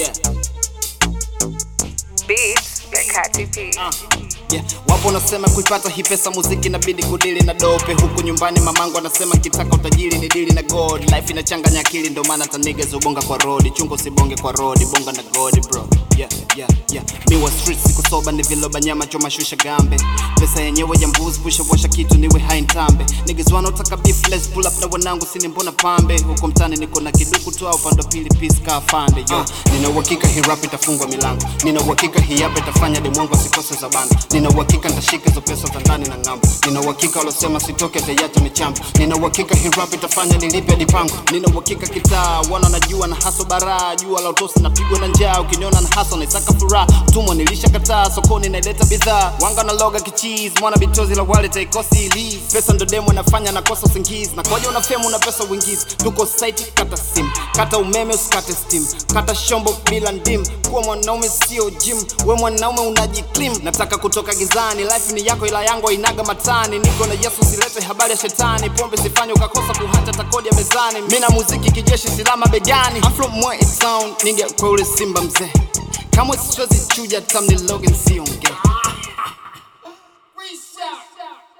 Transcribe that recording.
Yeah. Beats by Kati P. Yeah. Wapo wanasema kuipata hii pesa muziki inabidi kudili na dope, huku nyumbani mamangu anasema kitaka utajiri ni dili na god. Life inachanganya akili, ndo maana taniga zubonga kwa road, chungo sibonge kwa road, bonga na god bro. Yeah, yeah, yeah. Mi wa street siku soba ni viloba nyama choma shusha gambe, pesa yenyewe ya mbuzi pusha washa kitu niwe hai ntambe. Niggas wanaotaka beef let's pull up na wanangu sini mbona pambe, huko mtani niko na kiduku tu au pando pili peace ka fande yo. Nina uhakika hii rap itafungwa milango, nina uhakika hii hapa itafanya demwangu asikose za banda, nina uhakika nitashika hizo pesa za ndani na ng'ambo, nina uhakika walosema sitoke tayata michambo, nina uhakika hii rap itafanya nilipe dipango, nina uhakika kitaa wana najua na haso baraa, jua la utosi napigwa na njaa, ukiniona na haso naisaka furaha, tumwa nilisha kataa, sokoni naileta bidhaa, wanga na loga kichizi, mwana bitozi la wale taikosi ilizi, pesa ndo demo nafanya nakosa usingizi, na kwaja una femu na pesa uingizi, tuko site kata sim, kata umeme usikate steam, kata shombo bila ndim, kuwa mwanaume sio gym, we mwanaume unajiklim, nataka kutoka gizani, life ni yako ila yangu inaga matani, niko na Yesu silete habari ya shetani, pombe sifanye ukakosa kuhata takodi ya mezani, mina muziki kijeshi silama begani, I'm from Moi town, nigga kwa ule simba mzee, kamwe siwezi chuja tamni Logan siongee